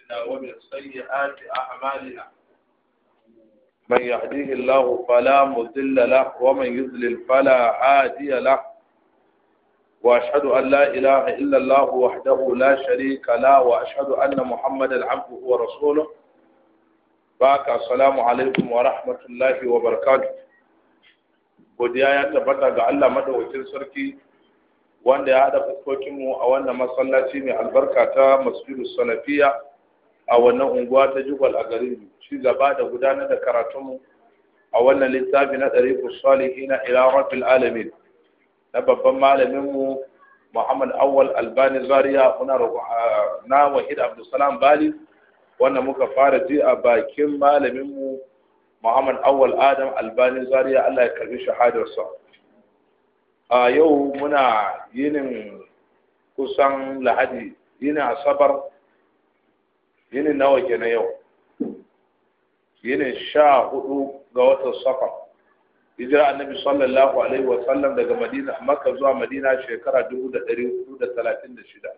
أنفسنا ومن سيئات أعمالنا من يهديه الله فلا مضل له ومن يضلل فلا هادي له وأشهد أن لا إله إلا الله وحده لا شريك له وأشهد أن محمدا عبده ورسوله baka assalamu alaikum wa rahmatullahi wa barakatuh godiya ya tabbata ga Allah madaukakin sarki wanda ya hada fuskokin mu a wannan masallaci mai albarka ta Masjidu Salafiya a wannan unguwa ta Jubal a garin shi gaba da gudanar da karatun mu a wannan littafi na Dariqus Salihin ila Rabbil Alamin na babban malamin mu Muhammad Awwal Albani Zaria muna na Wahid Abdulsalam Bali wanda muka fara ji a bakin malaminmu Muhammad Awal Adam Albani Zaria Allah ya karbi shahadarsa. A yau muna yinin kusan Lahadi, yinin Asabar, yinin nawa ke na yau. Yinin sha hudu ga watan Safar. Hijira annabi sallallahu alaihi wa sallam daga Madina Makka zuwa Madina shekara 1436.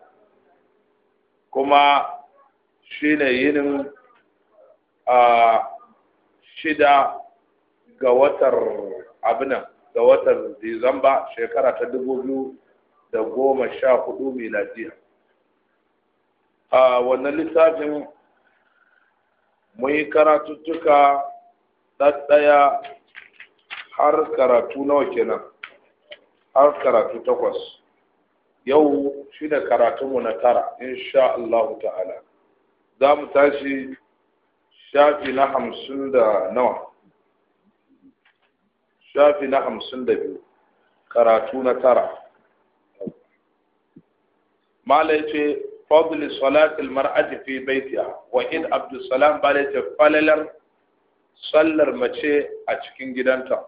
Kuma shi ne yinin a shida ga watar abinan ga watar disamba shekara ta dubu biyu da goma sha hudu miladiya a wannan littafin mun yi karatuttuka ɗaɗɗaya har karatu nawa kenan har karatu takwas yau shi da karatunmu na tara insha Allah ta'ala za mu tashi shafi na hamsin da nawa shafi na hamsin da biyu karatu na tara mala ya ce fadli salatul mar'ati fi baitiha wa in abdussalam ba ya ce falalar sallar mace a cikin gidanta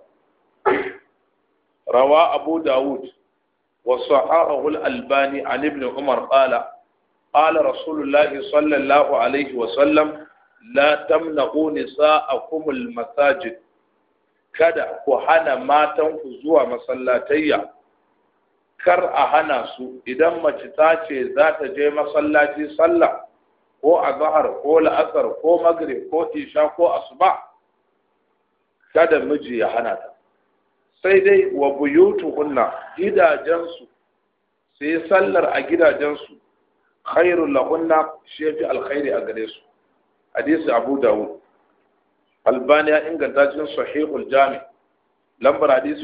rawa abu dawud wa sahahu al-albani an ibn umar qala قال رسول الله صلى الله عليه وسلم لا تمنعوا نساءكم المساجد kada ku hana matanku zuwa masallatayya kar a hana su idan mace ta ce za ta je masallaci sallah ko azhar ko la'asar ko maghrib ko isha ko asuba kada miji ya hana ta sai dai wa buyutuhunna gidajensu sai sallar a gidajensu khairul lahunna shi yafi alkhairi a gare su hadisi abu dawud albani ya inganta cikin sahihul jami lambar hadisi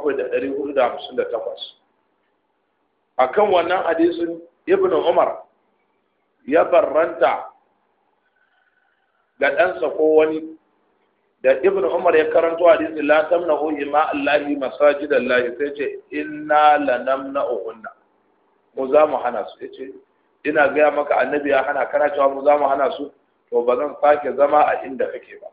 7458 akan wannan hadisin ibnu umar ya barranta ga ɗansa ko wani da ibnu umar ya karanto hadisi la tamna'u ima allahi masajidallahi sai ce inna lanamna'uhunna mu za mu hana su yace ina gaya maka annabi ya hana kana cewa mu za mu hana su to ba zan sake zama a inda kake ba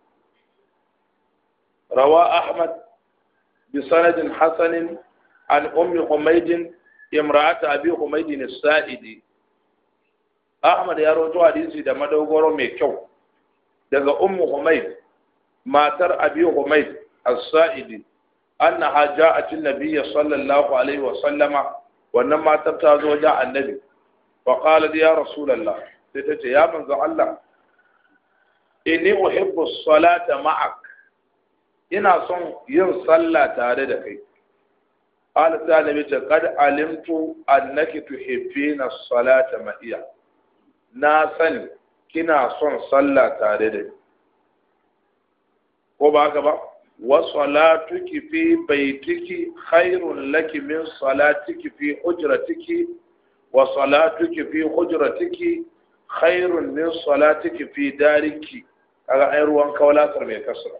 rawa ahmad bi sanadin hasanin an ummi humaydin imra'at abi humaydin as-sa'idi ahmad ya rawaito hadisi da madogoro mai kyau daga ummu humayd matar abi humayd as-sa'idi annaha ja'at an-nabiy sallallahu alaihi wa sallama wannan matar ta zo wajen annabi فقالت يا رسول الله تتجي يا من الله إني أحب الصلاة معك ina son yin sallah tare da kai qala ta nabi ta qad alimtu annaki tuhibbina salata ma'iya na sani kina son sallah tare da ni ko ba haka ba wa salatuki fi baitiki khairun laki min salatiki fi hujratiki wa salatuki fi hujratiki khairun min salatiki fi dariki kaga ai ruwan kawalatar mai kasra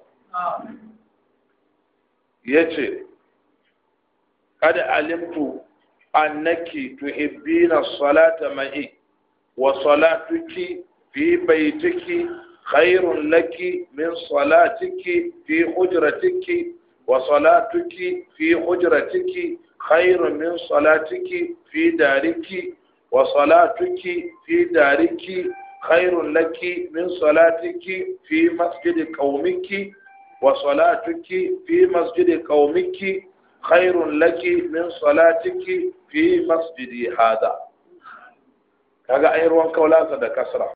yace kada alimtu annaki tuhibbina salata ma'i wa salatuki fi baitiki khairun laki min salatiki fi hujratiki wa salatuki fi hujratiki khairun min salatiki fi dariki wa salatuki fi dariki khairun laki min salatiki fi masjidi qaumiki wa salatuki fi masjidi qaumiki khairun laki min salatiki fi masjidi hada kaga ai ruwan kaulasa da kasra